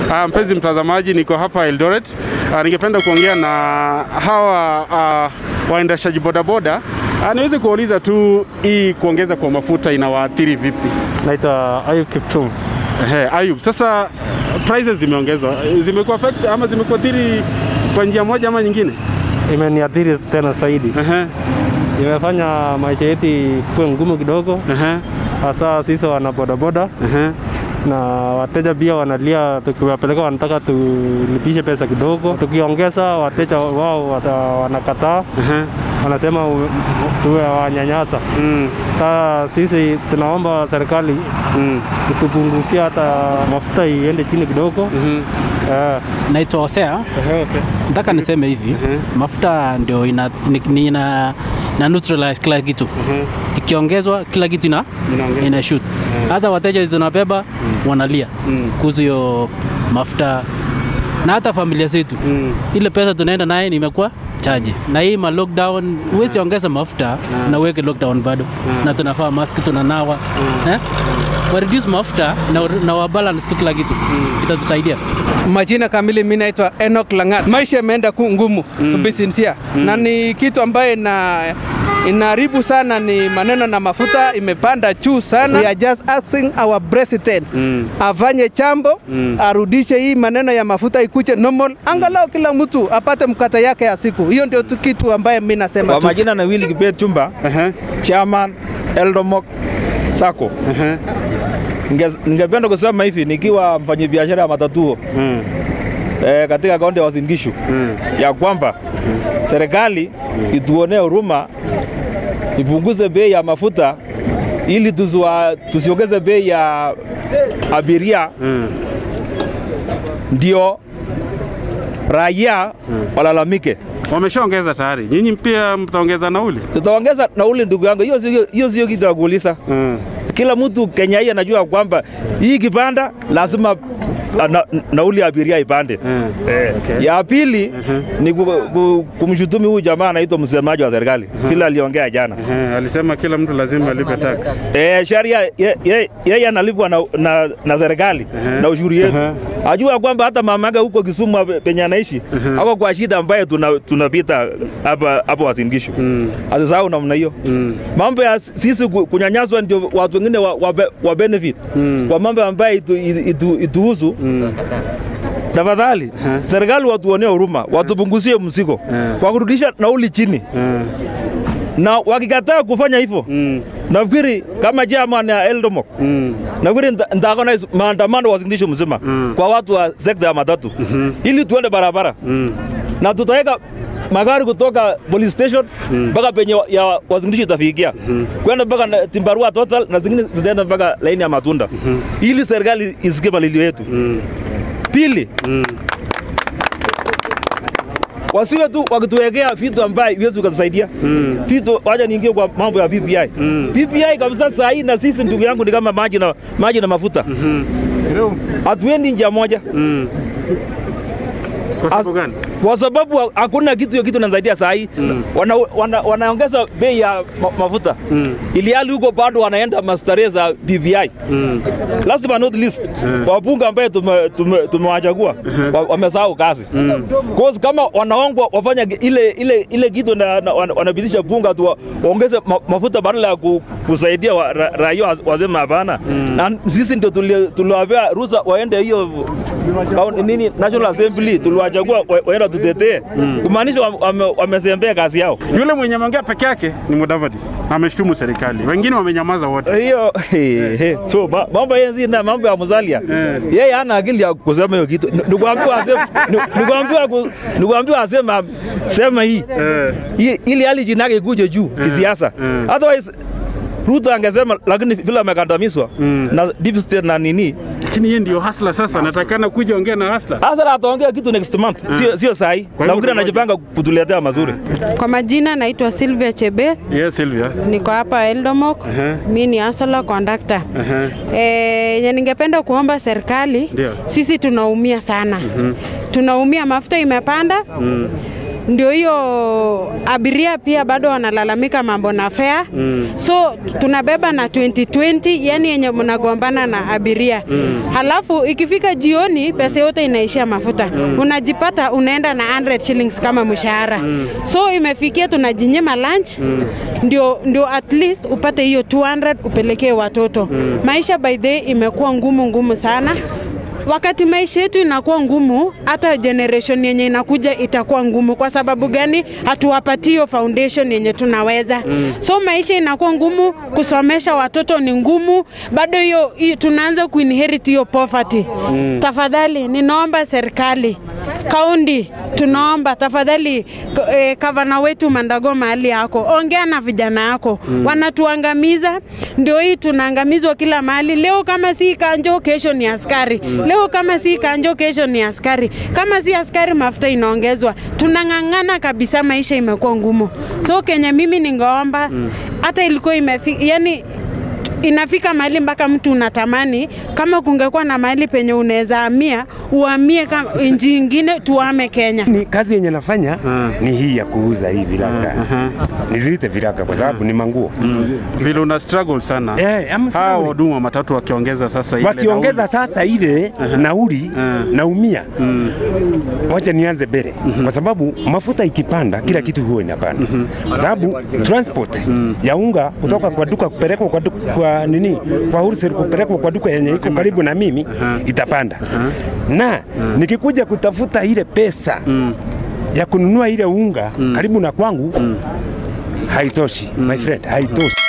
Uh, mpenzi mtazamaji, niko hapa Eldoret. Uh, ningependa kuongea na hawa uh, waendeshaji bodaboda uh, niweze kuuliza tu hii kuongeza kwa mafuta inawaathiri vipi? Naitwa Ayub Kiptum. Ehe, Ayub, sasa prices zimeongezwa, zimekuwa affect ama zimekuathiri kwa njia moja ama nyingine? Imeniathiri tena zaidi, Ehe, imefanya maisha yetu kuwe ngumu kidogo, ehe, hasa sisi wana bodaboda ehe. na wateja pia wanalia, tukiwapeleka wanataka tulipishe pesa kidogo, tukiongeza wateja wao wata, wanakataa, Ehe. wanasema u- tuwe wanyanyasa. Mm, Sasa sisi tunaomba serikali mm, itupunguzie hata mafuta iende chini kidogo. mhm. Eh, Naitwa Hosea. Ehe, ose. Nataka niseme hivi, mafuta ndio ina, ni, ni ina, na neutralize kila kitu. Ehe, Ikiongezwa kila kitu ina, Inaongezwa. ina shoot. Hata wateja tunabeba wanalia Mm. kuhusu hiyo mafuta na hata familia zetu Mm. ile pesa tunaenda naye nimekuwa chaji na hii ma lockdown huwezi ongeza mafuta na uweke lockdown bado na tunafaa mask tunanawa eh? wa reduce mafuta na, na wa balance tu kila kitu itatusaidia Majina kamili mimi naitwa Enoch Langat. Maisha yameenda ku ngumu mm. to be sincere mm. na ni kitu ambaye ina inaharibu sana ni maneno na mafuta imepanda juu sana. We are just asking our president Mm. afanye chambo mm. arudishe hii maneno ya mafuta ikuje normal, angalau kila mtu apate mkata yake ya siku. Hiyo ndio tu kitu ambaye mimi nasema Kwa tu. majina na Willy Kibet Chumba, Ehe, chairman Eldomok Sacco. ehe. Ninge- Ningependa kusema hivi nikiwa mfanyabiashara ya matatuo Mm, eh, katika kaunti ya Uasin Gishu mm, ya kwamba serikali ituonee huruma ipunguze bei ya mafuta ili tusiwa, tusiongeze bei ya abiria mm. ndio raia walalamike. Wameshaongeza tayari, nyinyi pia mtaongeza nauli? Tutaongeza nauli, ndugu yangu, hiyo sio hiyo sio kitu ya kuuliza. Mm. Kila mtu Kenya hii anajua kwamba hii kipanda lazima na, na, nauli ya abiria ipande. Mm. Eh. Okay. Ya pili ni ku, ku, kumshutumi huyu jamaa anaitwa msemaji wa serikali vile aliongea jana. Ehe, alisema kila mtu lazima alipe tax. Eh, sheria ye- ye- yeye analipwa na, na, na serikali na ushuru yetu. Ajua kwamba hata mama yake huko Kisumu hape- penye anaishi ako kwa shida ambaye tuna- tunapita hapa hapa Uasin Gishu. Mm. Asisahau namna hiyo. Mm. Mambo ya sisi ku- kunyanyaswa ndio watu wengine wa, wa, be- wa benefit Mm. kwa mambo ambayo itu, itu, ituhusu Mm. tafadhali serikali watuonee huruma, watupunguzie mzigo kwa kurudisha nauli chini, Eh, na wakikataa kufanya hivyo mm. nafikiri kama chairman ya Eldomok Mm. nafikiri nita- nitaorganize maandamano Uasin Gishu mzima Mm. kwa watu wa sekta ya matatu ili tuende barabara Mm. na tutaweka magari kutoka police station mpaka penye wa- ya Uasin Gishu itafikia kwenda mpaka na Timbarua total na zingine zitaenda mpaka laini ya matunda ili serikali isikie malilio yetu. Pili, Mm. wasiwe tu wakituwekea vitu ambaye iwezi kutusaidia vitu. Wacha niingie kwa mambo ya PPI. PPI kabisa saa hii na sisi ndugu yangu ni kama maji na, maji na mafuta hatuendi njia moja Mm. Kwa sababu gani? kwa sababu ha- hakuna kitu hiyo kitu inasaidia saa hii wana, wana, wanaongeza bei ya ma, mafuta Mm. ili hali huko bado wanaenda mastarehe za BBI. Mm. Last but not least, wabunge ambaye tumewachagua tume, tumewachagua, wa- wamesahau kazi Cause kama wanaongwa wafanya ile ile ile kitu na, na, wana- wanapitisha bunga tu wa- waongeze ma, mafuta badala ya ku, kusaidia wa, ra, raia wa- waseme hapana na sisi ndio tuli- tuliwapea ruhusa waende hiyo kaun- nini National Assembly tuliwachagua wa- waenda tutetee kumaanisha wame- wame- wamezembea kazi yao Yule mwenye ameongea peke yake ni Mudavadi, ameshtumu serikali, wengine wamenyamaza wote. hiyo he, he. so ma- mambo yenzi na mambo ya Musalia yeye hana akili ya kusema hiyo kitu. Ni- Nikuambiwa asema ni- nikuambiwa ku- nikuambiwa asema sema hii Eh. Hii- ili hali jina yake ikuje juu kisiasa. Otherwise Ruto angesema, lakini vile amekandamizwa na deep state na nini, Lakini yeye ndio hasla sasa, natakana kuja ongea na hasla. hasa ataongea kitu next month, sio sio saa hii. hivyo Nafikiri tungoje. anajipanga kutuletea mazuri. Kwa majina naitwa Sylvia Chebet, Yes, Sylvia. niko hapa Eldomok. Mi ni asala kondakta. Eh, yenye ningependa kuomba serikali, Ndio. sisi tunaumia sana. Tunaumia, mafuta imepanda ndio hiyo abiria pia bado wanalalamika mambo na fare so tunabeba na 2020 yani yenye mnagombana na abiria halafu ikifika jioni pesa yote inaishia mafuta unajipata unaenda na 100 shillings kama mshahara so imefikia tunajinyima lunch ndio, ndio at least upate hiyo 200 upelekee watoto maisha by the way imekuwa ngumu ngumu sana wakati maisha yetu inakuwa ngumu, hata generation yenye inakuja itakuwa ngumu. Kwa sababu gani? Hatuwapatii hiyo foundation yenye tunaweza mm. So maisha inakuwa ngumu, kusomesha watoto ni ngumu, bado hiyo hiyo tunaanza kuinherit hiyo poverty mm. Tafadhali ninaomba serikali kaundi tunaomba tafadhali, eh, gavana wetu Mandago mahali yako, ongea na vijana yako mm. Wanatuangamiza, ndio hii tunaangamizwa kila mahali. Leo kama si kanjo, kesho ni askari mm. Leo kama si kanjo, kesho ni askari. Kama si askari, mafuta inaongezwa. Tunang'ang'ana kabisa, maisha imekuwa ngumu. So Kenya, mimi ningeomba hata ilikuwa imefika yani inafika mahali mpaka mtu unatamani kama kungekuwa na mahali penye unaweza hamia uhamie kama nchi ingine tuame Kenya. Ni kazi yenye nafanya ni hii ya kuuza hii viraka. Niziite viraka kwa sababu ni manguo. Vile una struggle sana. Eh, ama Hawa struggle. wahudumu wa matatu wakiongeza sasa ile Wakiongeza sasa ile nauli naumia. Wacha nianze mbele kwa sababu mafuta ikipanda kila kitu huwa inapanda. Kwa sababu transport ya unga kutoka kwa duka kupelekwa kwa, duka, kwa nini kwa wholesale kupelekwa kwa duka yenye iko karibu na mimi itapanda. Na nikikuja kutafuta ile pesa ya kununua ile unga karibu na kwangu haitoshi my friend, haitoshi.